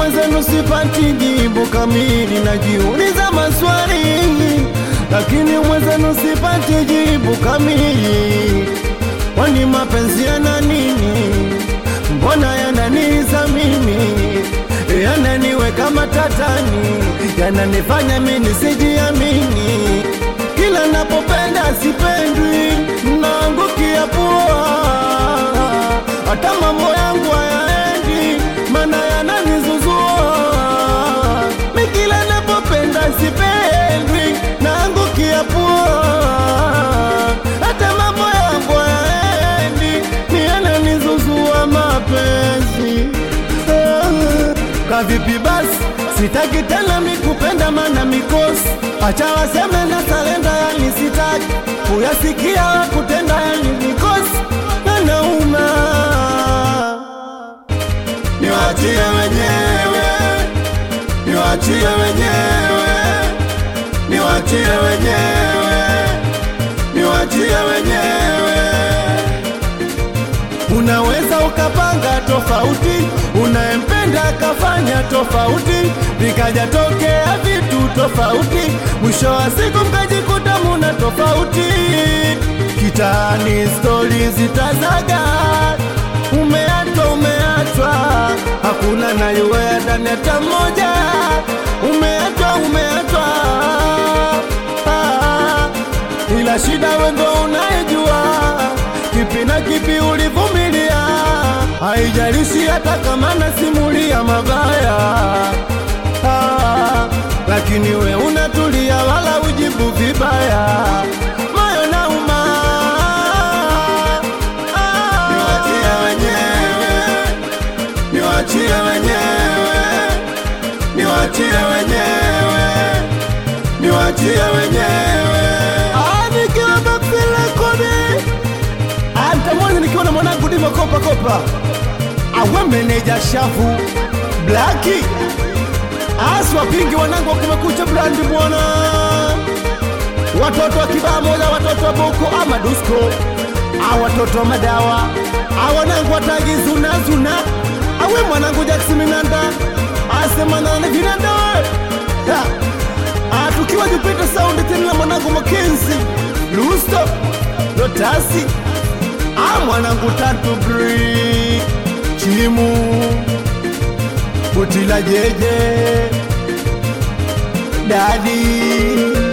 mwenzenu sipati jibu kamili, najiuliza maswali, lakini mwenzenu sipati jibu kamili. Kwani mapenzi yana nini? Mbona yananiza mimi, yananiweka matatani, yananifanya mimi nisijiamini. Kila napopenda sipendwi, naangukia pua, hata mambo yangu hayaendi, mana yananizuzua. Mi kila napopenda sipendwi, naangukia pua, hata mambo yangu hayaendi, ni yananizuzua mapenzi. Ah, Kavipi basi, sitaki tena mikupenda, mana mikosi, acha waseme na salenda, yani sitaki kuyasikia kutenda, yani mikosi nanauma, niwachie wenyewe, niwachie wenyewe, niwachie wenyewe, niwachie wenyewe. Unaweza ukapanga tofauti, unayempenda akafanya tofauti, vikaja tokea vitu tofauti, mwisho wa siku mkajikuta muna tofauti. Kitaani stori zitazaga, umeachwa umeachwa, hakuna nayuwea ndani hata mmoja, umeachwa umeachwa ah, ila shida wendo unayejua kipi na kipi ulivumilia, haijalishi hata kama nasimulia mabaya ah, lakini we unatulia wala ujibu vibaya, moyo nauma ah, niwachie wenyewe, niwachie wenyewe, niwachie wenyewe, niwachie wenyewe. Ah, nikiwa Maxile Kodi Antamwani nikiwa na mwanangu Dima Kopa Kopa, awe meneja shafu Blaki aswa pingi wanangu wa kumekucha brandi bwana, watoto wa kibaa moja, watoto wa boko ama dusko, a watoto wa madawa, a wanangu watagi zuna zuna, awe mwanangu Jackson Minanda asema nane vinanda we Ha. Ah, tukiwa Jupiter Sound tena na mwanangu Makenzi Lusto Lotasi Ah, mwanangu tatu bri Chimu Butila jeje Dadi